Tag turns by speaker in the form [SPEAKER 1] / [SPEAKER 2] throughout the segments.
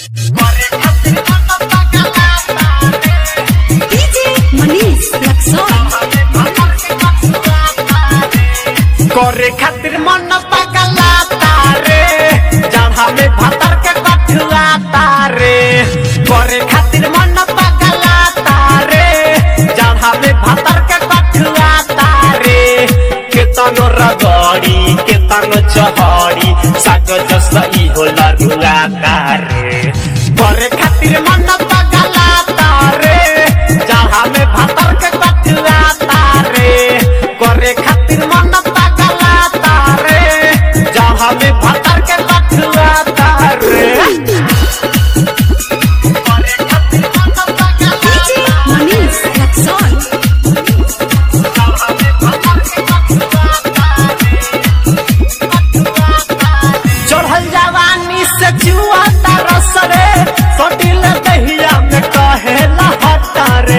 [SPEAKER 1] DJ Manish Luxor.
[SPEAKER 2] करे खातिर मन पगला तारे जहाँ में भतर के कठुआ तारे करे खातिर मन पगला तारे जहाँ में भतर के कठुआ तारे केतनो रगड़ी केतनो चहड़ी साग जसई होला रुआ तारे करे खातिर मन पगला तारे जहाँ में भतर के कठुआ तारे करे खातिर मन पगला तारे जहाँ में भतर के कठुआ तारे करे खातिर मन पगला
[SPEAKER 1] DJ Manish Luxor.
[SPEAKER 2] चढ़ल जवानी से जुआ तरस रे सोटिल दहिया में कहे लहटा रे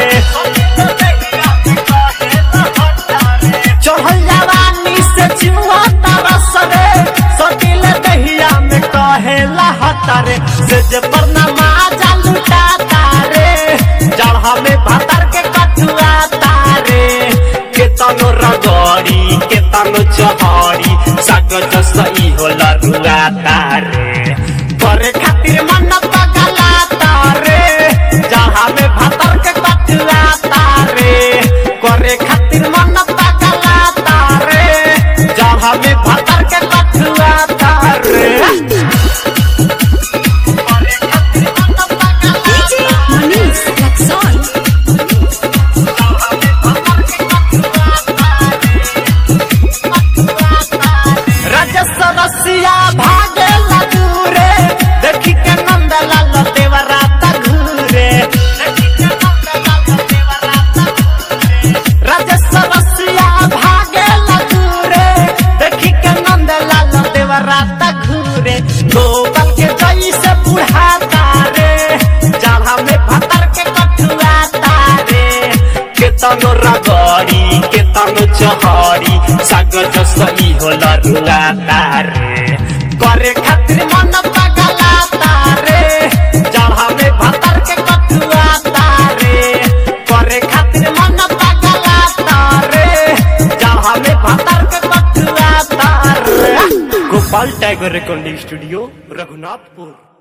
[SPEAKER 2] चढ़ल जवानी से जुआ तरस रे सोटिल दहिया में कहे लहटा रे से जे पर नमाजा लुटा तारे जड़हा में भतर के कठुआ तारे केतनो रगड़ी केतनो चहड़ी साग जसई होला रुआ तारे करे खातिर मन पगला तारे जहाँ में भतर के कठुआ तारे करे खातिर मन पगला तारे जहाँ में भतर के कठुआ तारे करे खातिर मन पगला
[SPEAKER 1] DJ Manish Luxor.
[SPEAKER 2] राजस्व रसिया भागे दूरे देखी के नंद लाल देवरा घूरे राजस्व रसिया भागे दूरे देखी के नंद लाल देवरा घूरे गोबल के जई से बुढ़ा तारे जाड़ा में भतर के कठुआ तारे केतनो रगड़ी केतनो चहड़ी साग जसई होला रुआ तारे करे खातिर मन पगला तारे जहाँ में भतर के कठुआ तारे करे खातिर मन पगला तारे जहाँ में भतर के कठुआ तारे Gopal tiger recording studio Raghunathpur